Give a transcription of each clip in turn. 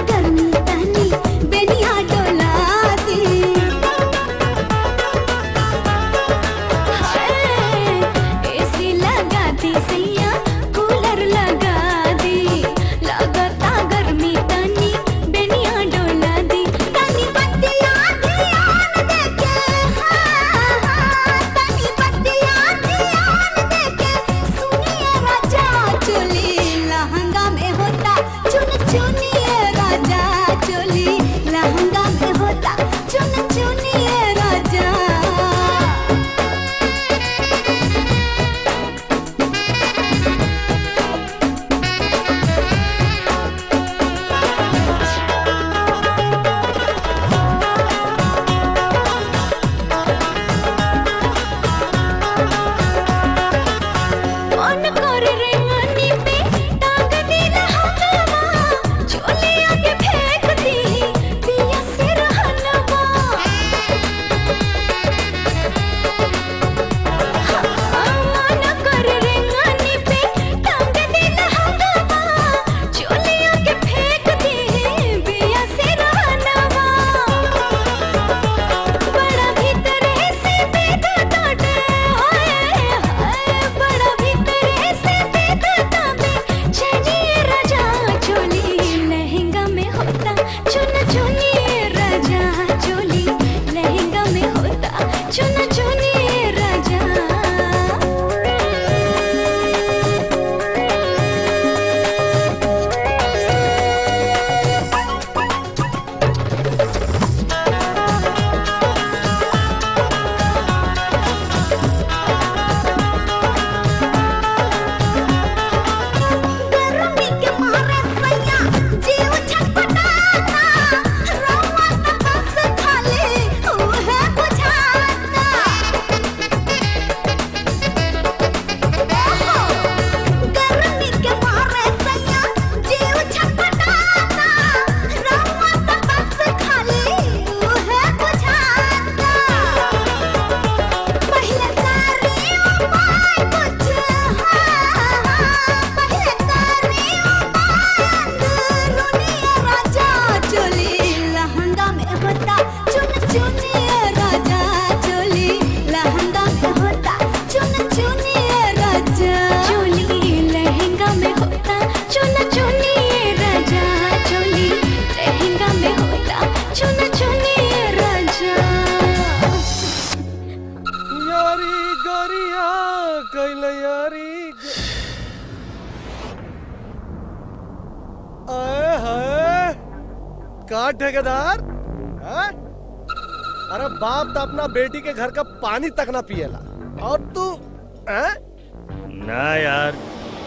गर्मी तनी बेनिया डोला दी एसी लगा दी सैया कूलर लगा दी लगता गर्मी तनी बेनिया डोला दी तनी बत्तियां ध्यान देके हाँ हाँ तनी बत्तियां ध्यान देके सुनिए राजा चोली लहंगा में होता चुन चुनिए राजा चोली लहंगा में होता चुन चुनिए राजा मन कर रे मनी पे टांग दी लहंगवा चोली आगे फेंक दी पिया से रहनवा मन कर रे मनी पे टांग दी लहंगवा चोली आगे फेंक दी पिया से रहनवा बड़ा भीतरे से बेधा काटे ओए हाय बड़ा भीतरे से बेधा काटे चलिए राजा चोली लहंगा में होता चुन चुनिए राजा चोली लहंगा में होता चुन चुनिए राजा गर्मी के मारे सैया जीव छटपटाता रवा त बस खाली उहे बुझाता ओहो गर्मी के मारे सैया जीव छटपटाता रवा त बस खाली उहे बुझाता पहले तारी उपाय कुछ हाँ पहले तारी उपाय अंदरूनी राजा चोली लहंगा में होता चुन चुनिए राजा चोली लहंगा में होता चुन चुनिए राजा चोली लहंगा में होता चुन चुनिए राजा चोली लहंगा में होता चुन चुनिए राजा यारी गरिया कैल यारी आए हाय का ठेकेदार हैं? अरे बाप तो अपना बेटी के घर का पानी तक ना पिएला और तू हैं? ना यार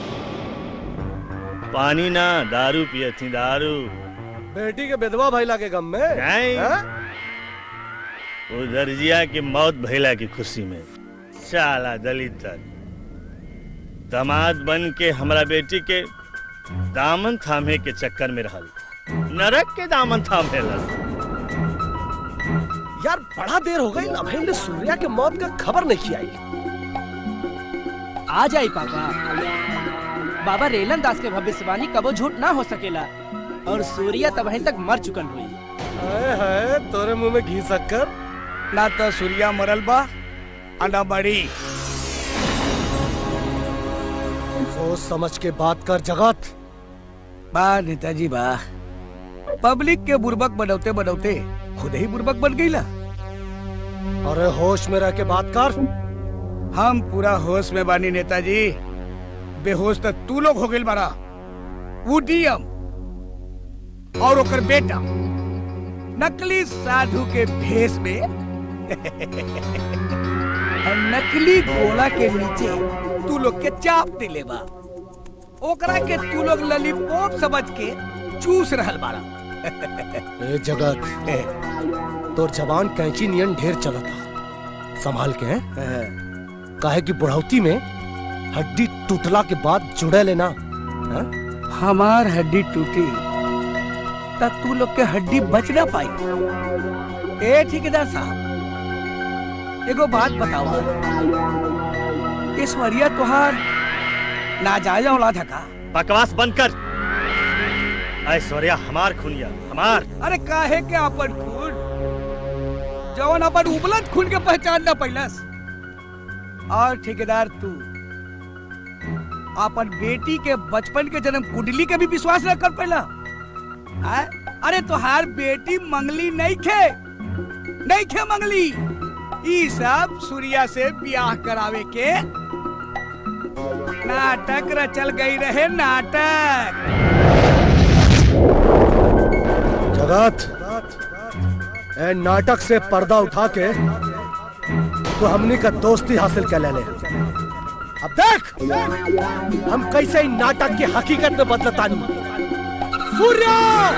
पानी ना दारू पिए थी दारू बेटी के विधवा भैला के गम में नहीं। हैं? वो दर्जिया की मौत भैला की खुशी में साला दलित तक दामाद बन के हमरा बेटी के दामन थामे के चक्कर में रहल नरक के दामन थामे यार बड़ा देर हो गई अभी ने सूर्या के मौत का खबर नहीं आई आ जाई पापा बाबा रेलन दास के भविष्यवाणी कबो झूठ ना हो सकेला और सूर्या तब तक मर चुकल हुई आए हाय तोरे मुंह में घी शक्कर ना तो सूर्या मरल बा आ ना बड़ी सोच समझ के बात कर जगत बा नेताजी बा पब्लिक के बुर्बक बनौते बनौते खुद ही बुर्बक बन गईला अरे होश में रह के बात कर हम पूरा होश में बानी नेताजी बेहोश तो तू लोग हो गइल बारा वो डीएम और ओकर बेटा नकली साधु के भेष में और नकली घोड़ा के नीचे तू लोग के चाप दिले बा ओकरा के तू लोग ललीपॉप समझ के चूस रहल बाड़ा ए जगत तोर जवान कैंची नियन ढेर चला था संभाल के हैं? काहे की बुढ़ौती में हड्डी टूटला के बाद जुड़े लेना हैं? हमार हड्डी टूटी तब तू लोग के हड्डी बच ना पाई ए ठेकेदार साहब एगो बात बताओ ऐश्वर्या तुहार नाजायज औलाद है का बकवास बंद कर ऐश्वर्या हमार खुनिया हमार अरे काहे के अपन खून जवन अपन उबलत खून के पहचान न पैलस और ठेकेदार तू अपन बेटी के बचपन के जन्म कुंडली के भी विश्वास न कर पैला आय? अरे तोहार बेटी मंगली नहीं खे नहीं खे मंगली ई सब सूर्या से ब्याह करावे के नाटक रचल गई रहे नाटक जगत ए नाटक से पर्दा उठा के तो हमनी का दोस्ती हासिल कर ले ले। अब देख हम कैसे इन नाटक की हकीकत में बदलतानी सूर्य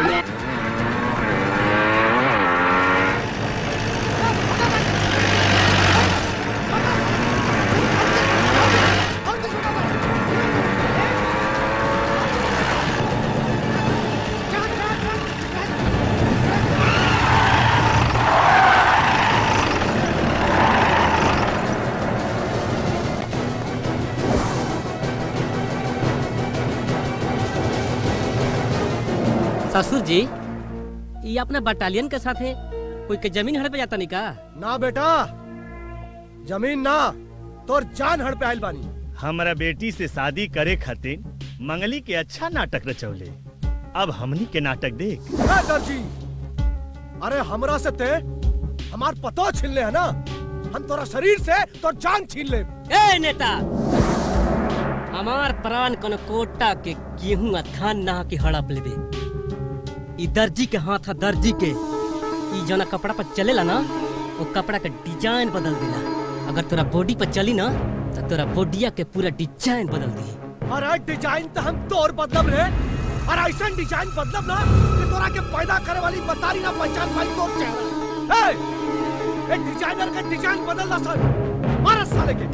ससुर जी ये अपने बटालियन के साथ है कोई के जमीन हड़प जाता नहीं का ना बेटा जमीन ना तोर जान हड़ पे आइल बानी हमारा बेटी से शादी करे खातिर मंगली के अच्छा नाटक रचौले अब हमनी के नाटक देख ए दर्जी अरे हमरा से ते हमार पतो छीन ले है ना हम तोरा शरीर से तोर जान छीन ले ए नेता हमार प्राण कन कोटा के गेहूं आ धान नहा के हड़प लेबे ई दर्जी के हाथ है दर्जी के ई जना कपड़ा पर चलेला ना वो कपड़ा का डिजाइन बदल देला अगर तोरा बॉडी पर चली ना तो तोरा बॉडिया के पूरा डिजाइन बदल दी अरे डिजाइन तो हम तोर बदलब रे और ऐसा डिजाइन बदलब ना कि तोरा के पैदा करे वाली बतारी ना पहचान पाई तोर चेहरा ए ए डिजाइनर का डिजाइन बदल ना सर मार साले के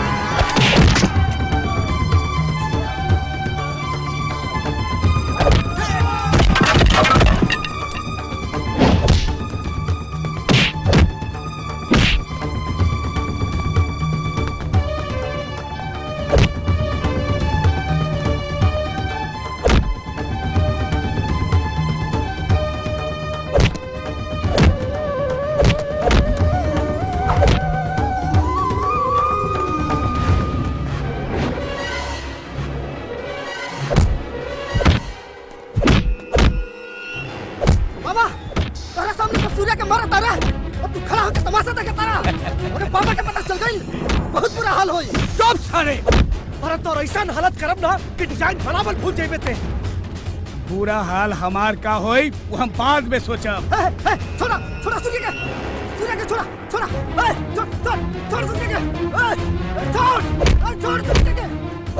बाबा तारा सामने तो सूर्य के मारा तारा अब तू खड़ा होकर तमाशा देखे तारा अरे बाबा के पता चल गई बहुत बुरा हाल होई चुप साले अरे तोर ऐसा हालत करब ना कि डिजाइन बराबर भूल जाइबे ते बुरा हाल हमार का होई वो हम बाद में सोचब ए, ए, छोड़ा छोड़ा सूर्य के सूर्य के छोड़ा छोड़ा ए, छोड़ छोड़ छोड़ सूर्य के ए, ए, छोड़ ए, छोड़ सूर्य के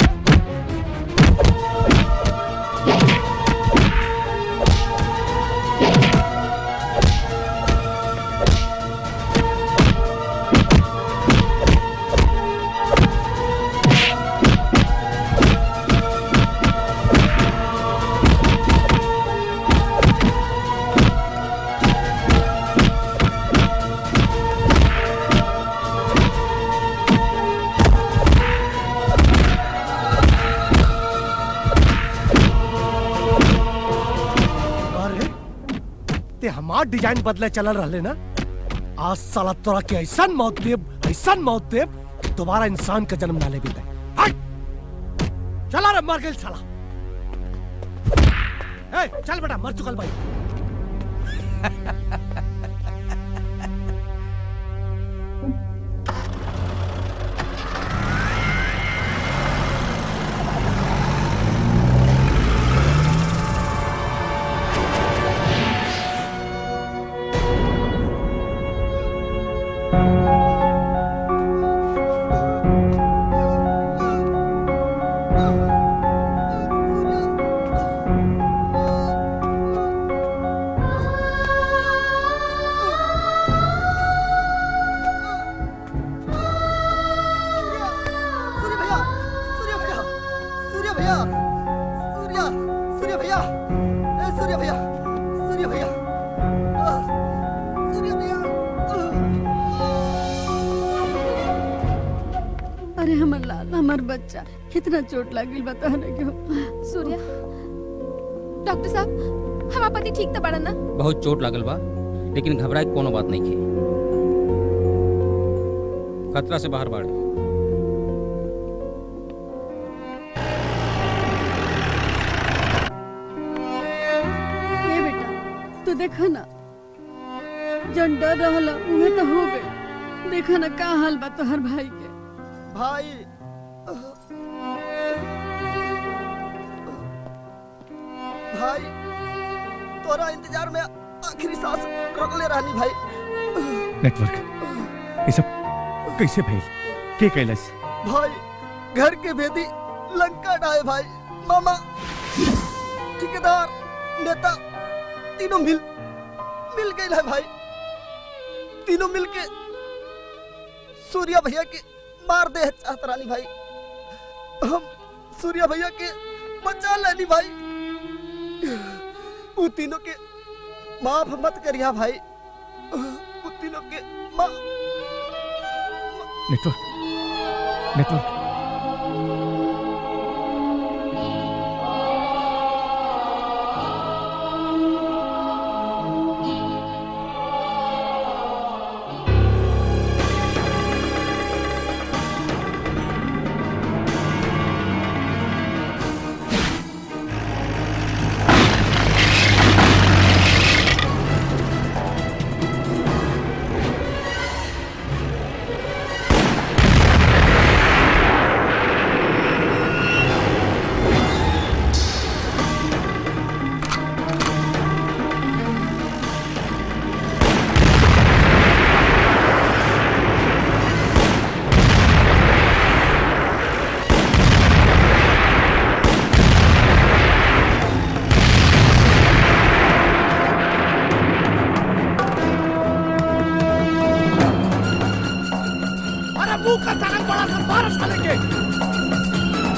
अरे ते हमार डिजाइन बदले चलल रहले ना आज साला तोरा के ऐसा मौत देब ऐसा मौत देब कि दोबारा इंसान का जन्म ना ले दे हट चला रे मर गेल साला ए चल बेटा मर चुकल भाई सूर्य भैया सूर्य भैया सूर्य भैया सूर्य सूर्य भैया ए सूर्य भैया सूर्य भैया आह, सूर्य भैया अरे हमर लाल हमर बच्चा कितना चोट लागिल बता रहे क्यों सूर्या डॉक्टर साहब हमार पति ठीक तो बड़ा ना बहुत चोट लागल बा लेकिन घबराए के कोनो बात नहीं की खतरा से बाहर बाड़े ये बेटा तू देखा ना जन डर रहला उहे तो हो गए देखा ना का हाल बा तोहर भाई के भाई भाई तोरा इंतजार में आखिरी सांस रोकले रहनी भाई नेटवर्क ये सब कैसे भइल के कैलस भाई घर के भेदी लंका डाए भाई मामा ठेकेदार नेता तीनों मिल मिल गए है भाई तीनों मिल के सूर्या भैया के मार दे चाहत रानी भाई हम सूर्या भैया के बचा लेनी भाई वो तीनों के माफ मत करिया भाई वो तीनों के माफ नेटवर्क नेटवर्क अरे मुंह का ताकत बड़ा सा बारह साले के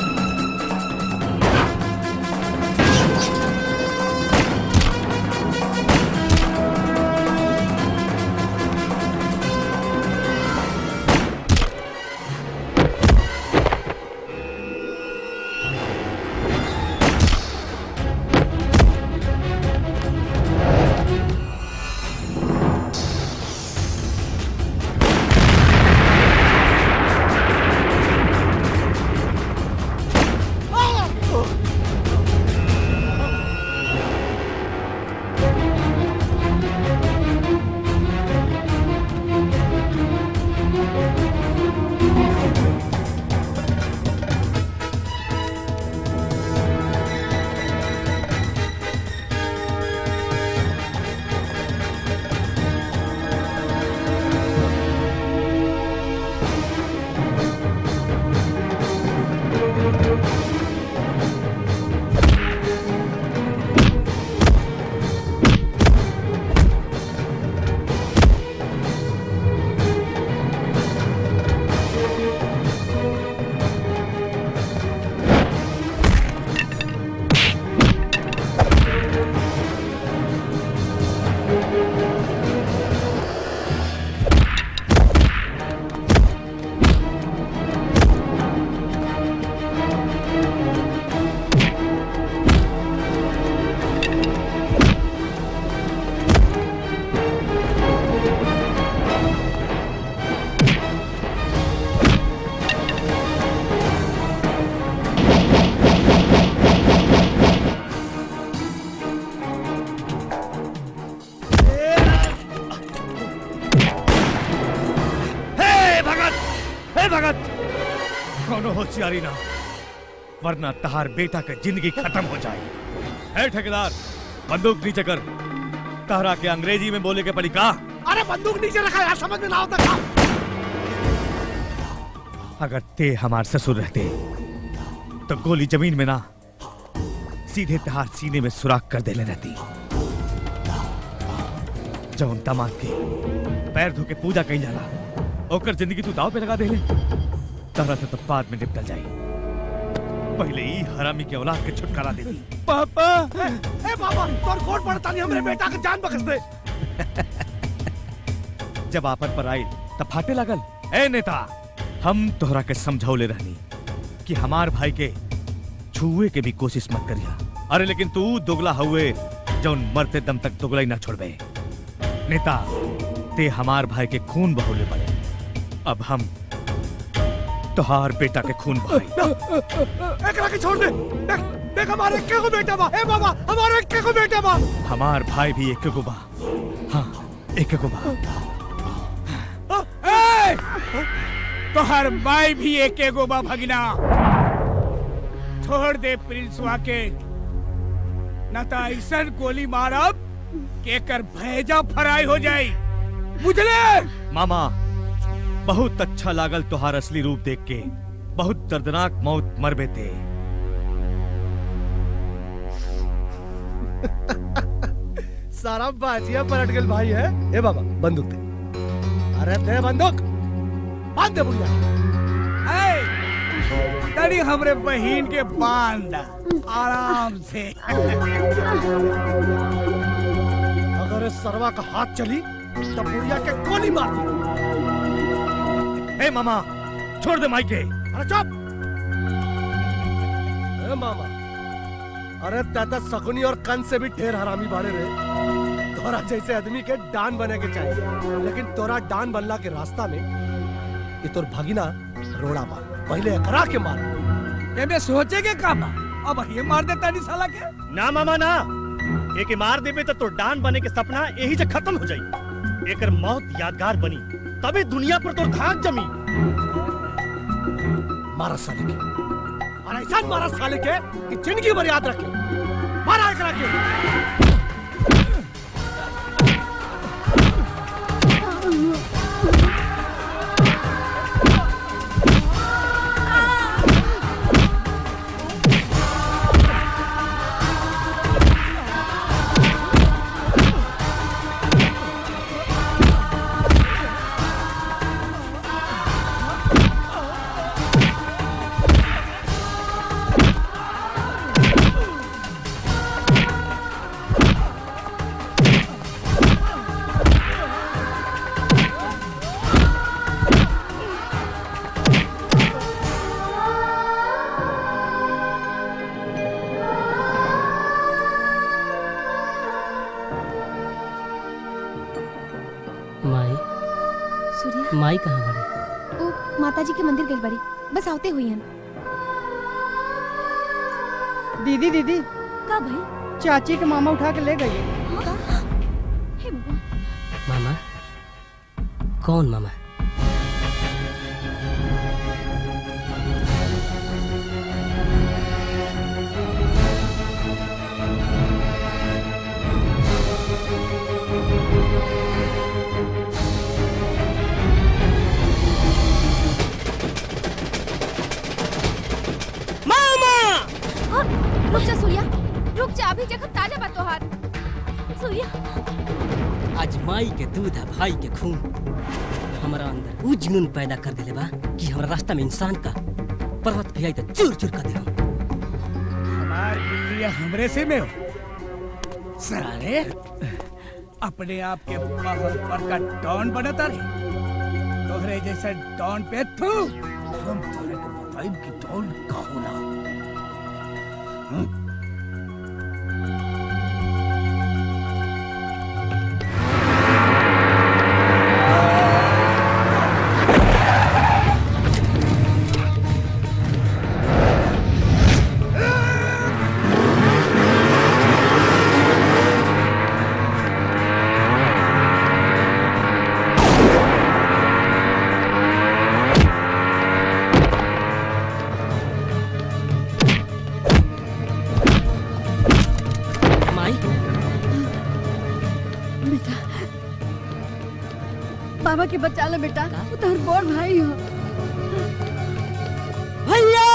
हे भगत हे भगत कोनो होशियारी ना वरना तहार बेटा के जिंदगी खत्म हो जाए है ठेकेदार बंदूक नीचे कर तहरा के अंग्रेजी में बोले के पड़ी का अरे बंदूक नीचे रखा यार समझ में ना होता था अगर ते हमार ससुर रहते तो गोली जमीन में ना सीधे तहार सीने में सुराख कर देले रहती जौन दामाद के पैर धो के पूजा कही जाला ओकर जिंदगी तू दाव पे लगा देले तहरा से तो बाद में निपटल जाई पहले ही हरामी के औलाद के छुटकारा दे दी पापा ए बाबा तोर कोट पड़ता नहीं हमरे बेटा के जान बख्श दे जब आपन पर आई तब फाटे लगल ए नेता हम तोहरा के समझौले रहनी कि हमार भाई के छुए के भी कोशिश मत करिया अरे लेकिन तू दुगला हुए जौन मरते दम तक दुगला ही ना छोड़बे नेता ते हमार भाई के खून बहोले पड़े अब हम तोहार बेटा के खून बहाई एकरा के छोड़ दे देख देख हमारे के को बेटा बा ए बाबा हमारे के को बेटा बा हमार भाई भी एक को बा हाँ एक को बा ए! तोहर माई भी एक एगो बा भगिना छोड़ दे प्रिंसवा के न तो ऐसन गोली मारब के एकर भेजा फराई हो जाई बुझले मामा बहुत अच्छा लागल तोहार असली रूप देख के बहुत दर्दनाक मौत मरबे थे सारा बाजिया पलट गल भाई है ए बाबा बंदूक दे अरे दे बंदूक बांध दे बुढ़िया ए! तनी हमरे बहन के बांध आराम से अगर इस सरवा का हाथ चली तो बुढ़िया के गोली मार दी ए मामा छोड़ दे माइके अरे चुप ए मामा अरे दादा सकुनी और कंस से भी ढेर हरामी बाड़े रे तोरा जैसे आदमी के डान बने के चाहिए लेकिन तोरा डान बनला के रास्ता में ये तोर भगिना रोड़ा बा पहले एकरा के मार एमे सोचे के का बा अब ये मार दे तानी साला के ना मामा ना एक मार देबे तो तोर डान बने के सपना यही से खत्म हो जाई एकर मौत यादगार बनी तबे दुनिया पर तोर धाक जमी मारा साले के और ऐसा मारा साले के कि जिंदगी भर याद रखे मारा एकरा के माई सूर्या माई कहाँ बड़ी ओ माता जी के मंदिर गई बड़ी बस आवते हुई हन दीदी दीदी का भाई चाची के मामा उठा के ले गए हे बाबा मामा कौन मामा मामा हाँ, रुक जा सूर्या रुक जा अभी जखम ताजा बा तोहार सूर्या आज माई के दूध है भाई के खून हमारा अंदर वो जुनून पैदा कर देले बा कि हमारा रास्ता में इंसान का पर्वत भी आई तो चूर चूर कर दे हमार बिल्लिया हमरे से में हो सारे अपने आप के महल पर का डॉन बनता रे तोहरे जैसा डॉन पे थू हम तोहरे के बताइब कि डॉन का होला हं? माई बेटा बाबा के बचा ले बेटा वो तोहर बड़ भाई हो भैया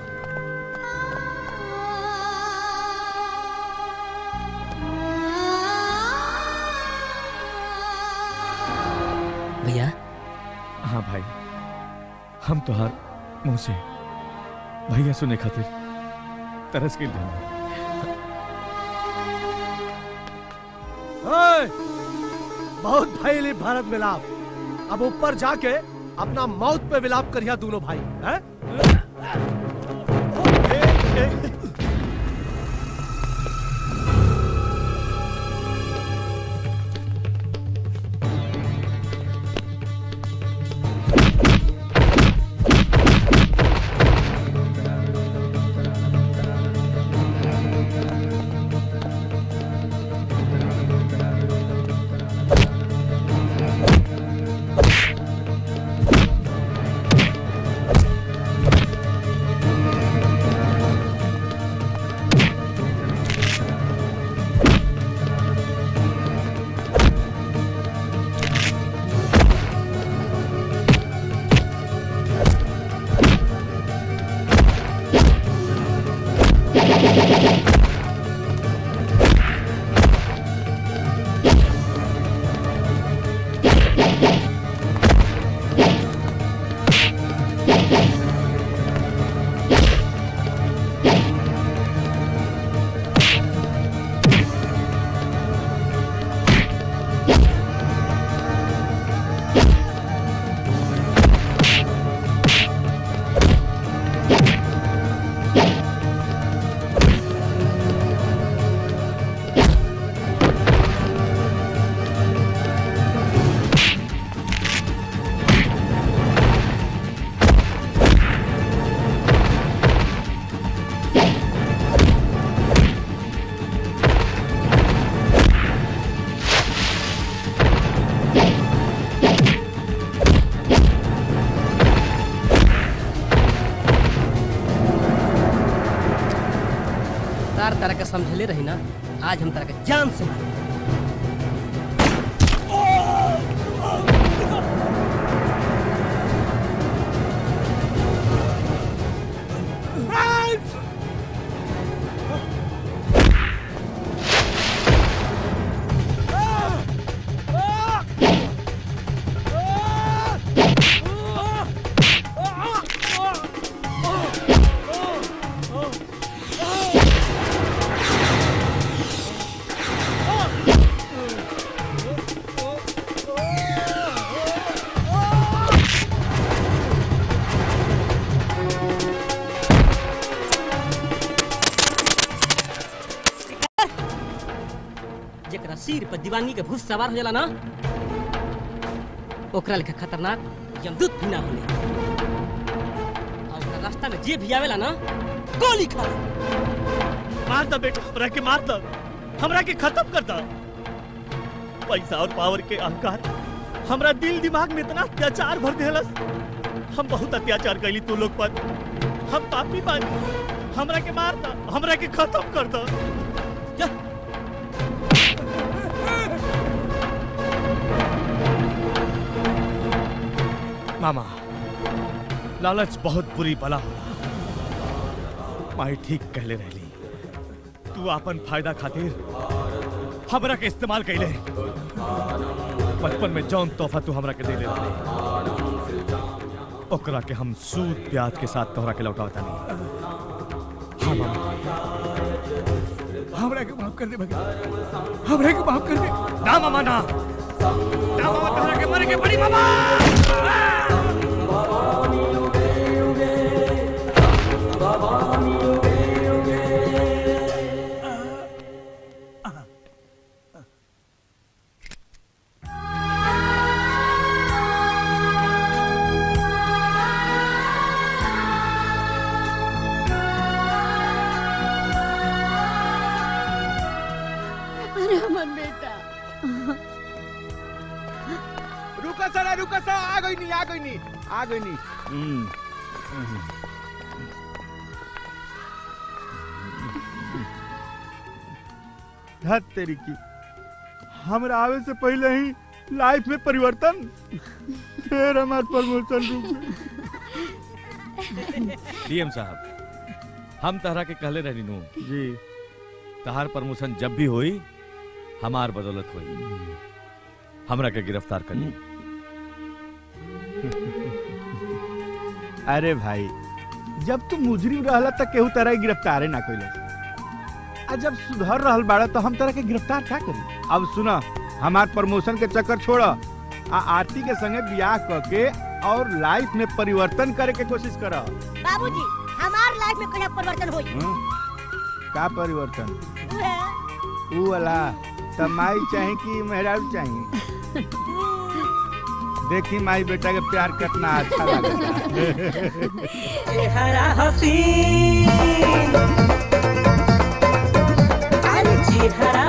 भैया हाँ भाई हम तोहार मुंह से भैया सुने खातिर तरस के लिए ओए, बहुत भैली भारत मिलाप अब ऊपर जाके अपना मौत पे विलाप करिया दोनों भाई हैं समझले रही ना आज हम तरह के जान से मार जरा सिर पर दीवानगी के भूत सवार हो जाला ना ओकरा लेखा खतरनाक यमदूत भी ना होले और ओकरा रास्ता में जे भी आवेला ना गोली खा मार दो बेटा हमरा के मार दो हमरा के खत्म कर दो पैसा और पावर के अहंकार हमरा दिल दिमाग में इतना अत्याचार भर देहलस हम बहुत अत्याचार कैली तू लोग पर हम पापी बानी हमरा के मार दो हमरा के खत्म कर दो मामा लालच बहुत बुरी बला होला माई ठीक कहले रहली तू अपन फायदा खातिर हमरा के इस्तेमाल कैले बचपन में जौन तोहफा तू हमरा के दे ले ओकरा के हम सूद ब्याज के साथ तोहरा के लौटावता नहीं हाँ मामा हमरा के माफ कर दे भगत हमरा के माफ कर दे ना मामा ना ना मामा तोहरा के मरे के बड़ी मामा अरे हमर बेटा रुका सरा रुका सरा आ गई नहीं आ गई नहीं आ गई नहीं धत तेरी की हमरा आवे से पहले ही लाइफ में परिवर्तन फिर हमार प्रमोशन रुक गई। डीएम साहब हम तहरा के कहले रहनी नु जी तहार प्रमोशन जब भी होई हमार बदौलत होई हमरा के गिरफ्तार करी अरे भाई जब तू मुजरिम रहला तक केहू तरह के गिरफ्तारे ना कइले आ जब सुधर रहल बाड़ा तो हम तरह के गिरफ्तार का करी अब सुना हमार प्रमोशन के चक्कर छोड़ आ आरती के संगे बियाह करके और लाइफ में परिवर्तन करे के कोशिश कर बाबूजी हमार लाइफ में कहीं परिवर्तन होई का परिवर्तन उहे। ऊ वाला तमाई चाहे कि मेहरारू चाहे देखी माई बेटा के प्यार कितना अच्छा लगता चेहरा हसीन अरे चेहरा